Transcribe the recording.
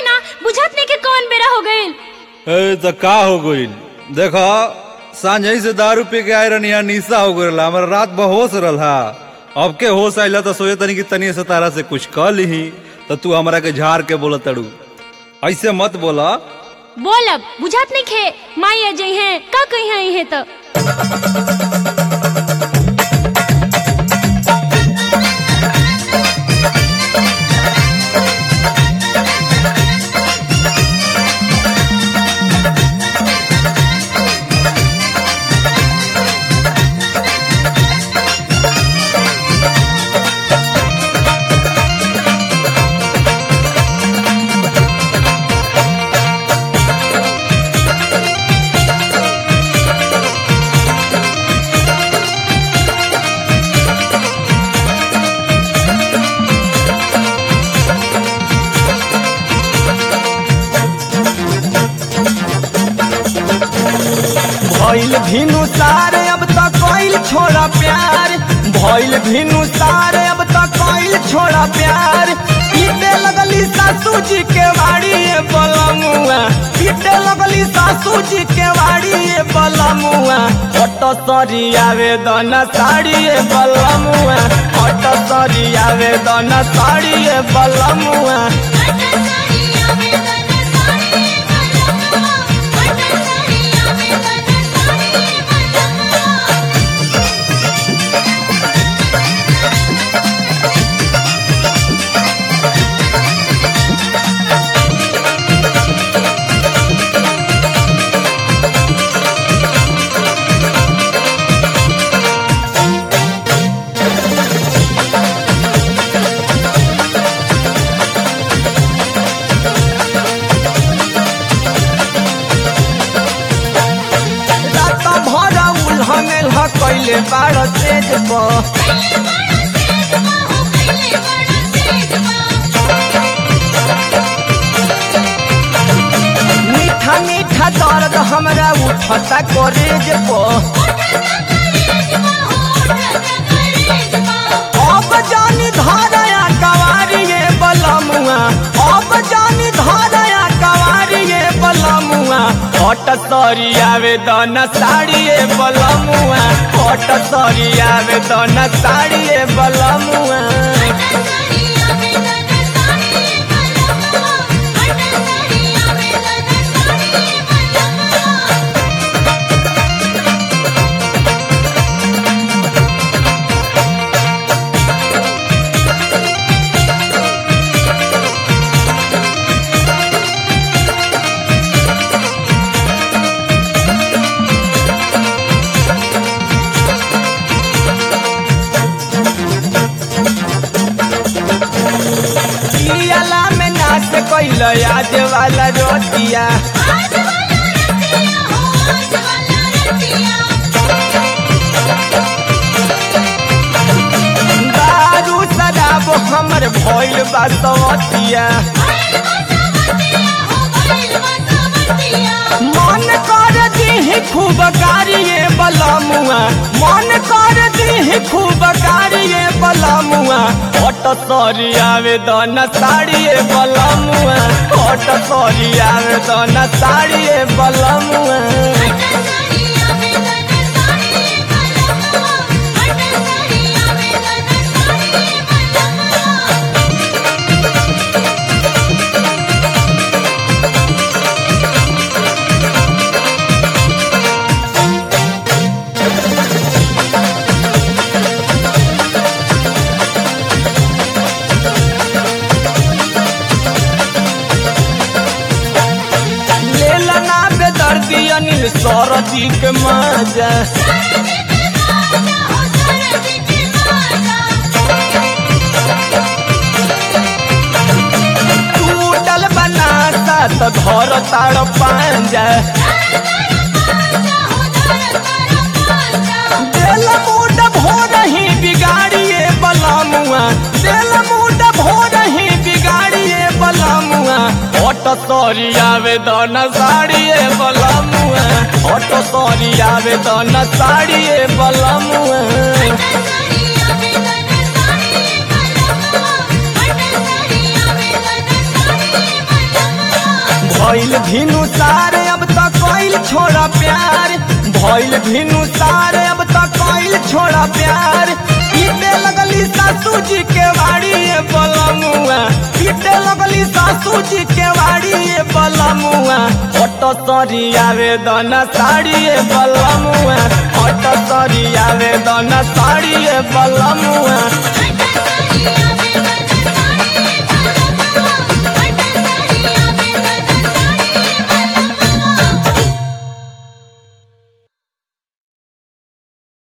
हटी ना बुझत नहीं के कौन बेरा हो गइल ए तो का हो गइल देखो सांझ से दारू पी के आए रहनी यहाँ निशा हो गइल हमारा रात बहोश रहा अब के होश आइला तो सोचे तनी कि तनी से तारा से कुछ कह ली तो तू हमरा के झाड़ के बोला तड़ू ऐसे मत बोला बोलब बुझत नहीं खे माई अजय हैं का कही है इहे तो भइल भिनु सारे अब तक कोइल छोड़ा प्यार भइल भिनु सारे अब तक कोइल छोड़ा प्यार पीटे लगली सासू जी के वाड़ी ये बलमुआ पीटे लगली सासू जी के वाड़ी ये बलमुआ हट सरी आवेदन साड़ी ये बलमुआ हट सरी आवेदन साड़ी ये बलमुआ रात भर उल्हने ल कैले बाड़ तेज पर मीठा मीठा दर्द हमरा उठता करेज पर अब जानी धारया कवारिये बलमुआ अब जानी धारया कवारिये बलमुआ हट सरी आवेदन साड़िए बलमुआ हट सरी आवेदन साड़िए बलमुआ पियाला में नाच कैल आज वाला रोटिया दारू शराब हमर भइल बा सवतिया मन कर दीही खूब कारिये बलमुआ मन कर दीही खूब कारिये बलमुआ हट सरी आवेदन साड़िए बलमुआ हट सरी आवेदन साड़िए बलमुआ लेला ना बेदर्दी अनिल सरदी के मजा टूटल बनाता तो घर ताड़ पांजा दिल मूड भोर ही बिगाड़िए बलमुआ दिल मूड भोर ही बिगाड़िए बलमुआ हट सरी आवेदन साड़िए बलमुआ हट सरी आवेदन साड़िए बलमुआ Thank you. भइल भिनु सारे अब तक कोइल छोड़ा प्यार भइल भिनु सारे अब तक कोइल छोड़ा प्यार पीटे लगली सासू जी के वाड़ी ये बलमुआ पीटे लगली सासू जी के वाड़ी ये बलमुआ ऑटो सरी आवेदन साड़ी ये बलमुआ ऑटो सरी आवेदन साड़ी ये बलमुआ